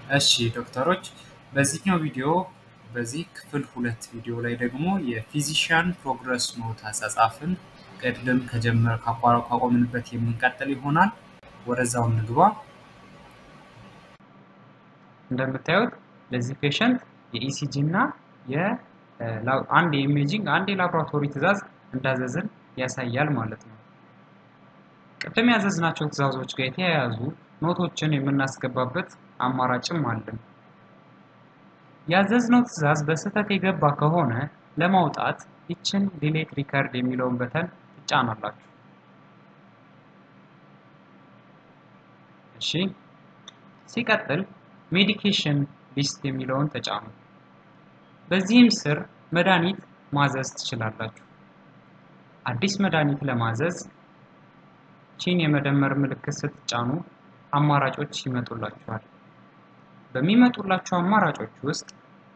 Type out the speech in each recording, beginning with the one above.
እሺ ዶክተሮች በዚህኛው ቪዲዮ በዚህ ክፍል ሁለት ቪዲዮ ላይ ደግሞ የፊዚሽያን ፕሮግረስ ኖት አጻጻፍን ቅድም ከጀመረ ካቆምንበት የምንቀጥል ይሆናል። ወደዛው እንግባ። እንደምታዩት ለዚህ ፔሸንት የኢሲጂ እና አንድ የኢሜጂንግ አንድ የላቦራቶሪ ትዕዛዝ እንዳዘዝን ያሳያል ማለት ነው። ቅድም ያዘዝናቸው ትዕዛዞች ጋር የተያያዙ ኖቶችን የምናስገባበት አማራጭም አለን። ያዘዝነው ትዕዛዝ በስህተት የገባ ከሆነ ለማውጣት ይችን ዲሌት ሪከርድ የሚለውን በተን ትጫናላችሁ። እሺ፣ ሲቀጥል ሜዲኬሽን ሊስት የሚለውን ተጫኑ። በዚህም ስር መድኃኒት ማዘዝ ትችላላችሁ። አዲስ መድኃኒት ለማዘዝ ቺን የመደመር ምልክት ስትጫኑ አማራጮች ይመጡላችኋል። በሚመጡላቸው አማራጮች ውስጥ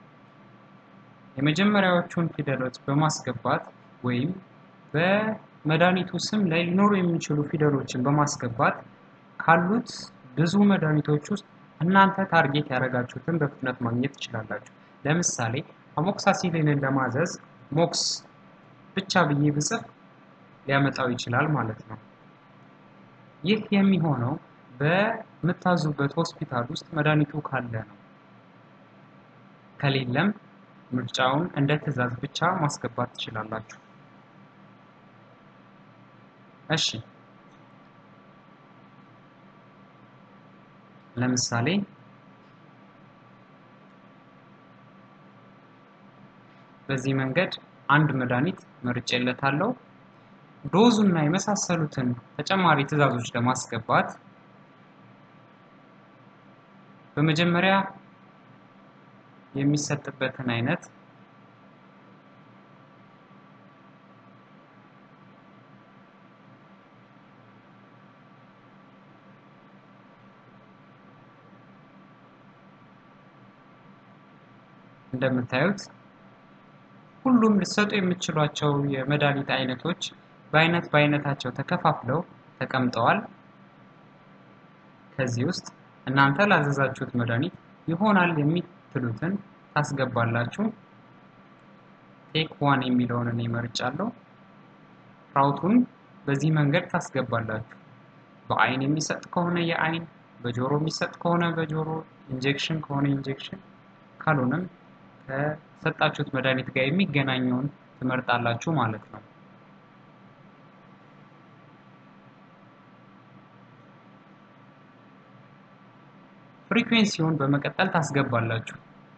የመጀመሪያዎቹን ፊደሎች በማስገባት ወይም በመድኃኒቱ ስም ላይ ሊኖሩ የሚችሉ ፊደሎችን በማስገባት ካሉት ብዙ መድኃኒቶች ውስጥ እናንተ ታርጌት ያደረጋችሁትን በፍጥነት ማግኘት ትችላላችሁ። ለምሳሌ አሞክሳሲሊንን ለማዘዝ ሞክስ ብቻ ብዬ ብጽፍ ሊያመጣው ይችላል ማለት ነው። ይህ የሚሆነው በምታዙበት ሆስፒታል ውስጥ መድኃኒቱ ካለ ነው። ከሌለም ምርጫውን እንደ ትዕዛዝ ብቻ ማስገባት ትችላላችሁ። እሺ ለምሳሌ በዚህ መንገድ አንድ መድኃኒት መርጬለታለሁ። ዶዙ እና የመሳሰሉትን ተጨማሪ ትዕዛዞች ለማስገባት በመጀመሪያ የሚሰጥበትን አይነት እንደምታዩት ሁሉም ልሰጡ የምትችሏቸው የመድኃኒት አይነቶች በአይነት በአይነታቸው ተከፋፍለው ተቀምጠዋል። ከዚህ ውስጥ እናንተ ላዘዛችሁት መድኃኒት ይሆናል የምትሉትን ታስገባላችሁ። ቴክ ዋን የሚለውን እኔ መርጫለሁ። ራውቱን በዚህ መንገድ ታስገባላችሁ። በአይን የሚሰጥ ከሆነ የአይን፣ በጆሮ የሚሰጥ ከሆነ በጆሮ፣ ኢንጀክሽን ከሆነ ኢንጀክሽን፣ ካልሆነም ከሰጣችሁት መድኃኒት ጋር የሚገናኘውን ትመርጣላችሁ ማለት ነው። ፍሪኩዌንሲውን በመቀጠል ታስገባላችሁ።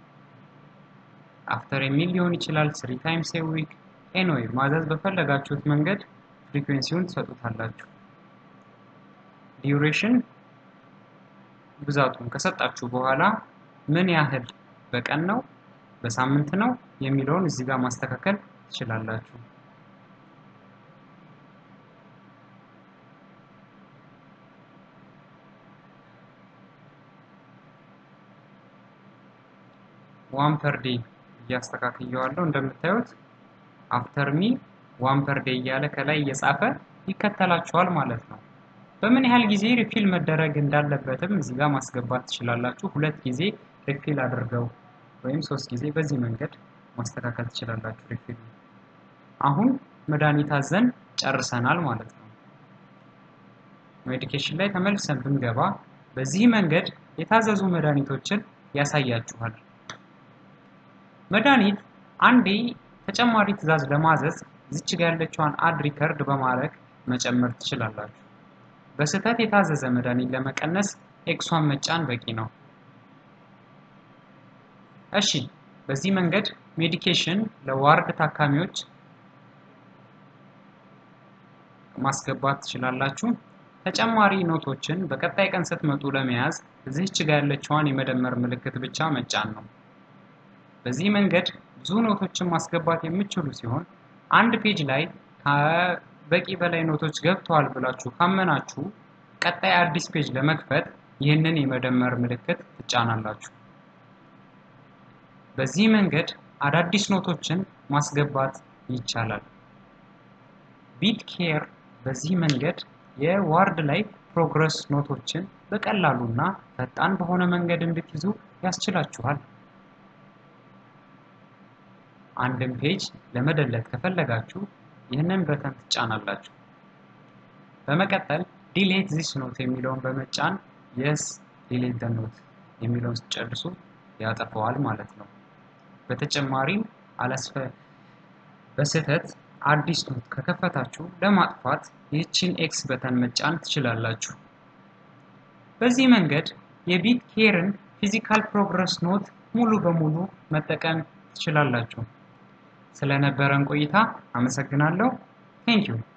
አፍተር የሚል ሊሆን ይችላል፣ ስሪ ታይምስ ኤ ዊክ ኤንዌይ ማዘዝ በፈለጋችሁት መንገድ ፍሪኩዌንሲውን ትሰጡታላችሁ። ዲዩሬሽን ብዛቱን ከሰጣችሁ በኋላ ምን ያህል በቀን ነው በሳምንት ነው የሚለውን እዚህ ጋር ማስተካከል ትችላላችሁ። ዋን ፐር ዴይ እያስተካክየዋለሁ። እንደምታዩት አፍተር ሚ ዋን ፐር ዴይ እያለ ከላይ እየጻፈ ይከተላችኋል ማለት ነው። በምን ያህል ጊዜ ሪፊል መደረግ እንዳለበትም እዚህ ጋር ማስገባት ትችላላችሁ። ሁለት ጊዜ ሪፊል አድርገው ወይም ሶስት ጊዜ በዚህ መንገድ ማስተካከል ትችላላችሁ ሪፊል። አሁን መድኃኒት አዘን ጨርሰናል ማለት ነው። ሜዲኬሽን ላይ ተመልሰን ብንገባ በዚህ መንገድ የታዘዙ መድኃኒቶችን ያሳያችኋል። መድኃኒት አንዴ ተጨማሪ ትዕዛዝ ለማዘዝ ዝች ጋ ያለችዋን አድ ሪከርድ በማድረግ መጨመር ትችላላችሁ። በስህተት የታዘዘ መድኃኒት ለመቀነስ ኤክሷን መጫን በቂ ነው። እሺ፣ በዚህ መንገድ ሜዲኬሽን ለዋርድ ታካሚዎች ማስገባት ትችላላችሁ። ተጨማሪ ኖቶችን በቀጣይ ቀን ስትመጡ ለመያዝ እዚህች ጋ ያለችዋን የመደመር ምልክት ብቻ መጫን ነው። በዚህ መንገድ ብዙ ኖቶችን ማስገባት የምትችሉ ሲሆን አንድ ፔጅ ላይ ከበቂ በላይ ኖቶች ገብተዋል ብላችሁ ካመናችሁ ቀጣይ አዲስ ፔጅ ለመክፈት ይህንን የመደመር ምልክት ትጫናላችሁ። በዚህ መንገድ አዳዲስ ኖቶችን ማስገባት ይቻላል። ቢት ኬር በዚህ መንገድ የዋርድ ላይ ፕሮግረስ ኖቶችን በቀላሉና ፈጣን በሆነ መንገድ እንድትይዙ ያስችላችኋል። አንድን ፔጅ ለመደለት ከፈለጋችሁ ይህንን በተን ትጫናላችሁ። በመቀጠል ዲሌት ዚስ ኖት የሚለውን በመጫን የስ ዲሌት ደ ኖት የሚለውን ስትጨርሱ ያጠፈዋል ማለት ነው። በተጨማሪም አላስፈ በስህተት አዲስ ኖት ከከፈታችሁ ለማጥፋት ይህችን ኤክስ በተን መጫን ትችላላችሁ። በዚህ መንገድ የቢት ኬርን ፊዚካል ፕሮግረስ ኖት ሙሉ በሙሉ መጠቀም ትችላላችሁ። ስለነበረን ቆይታ አመሰግናለሁ። ቴንኪው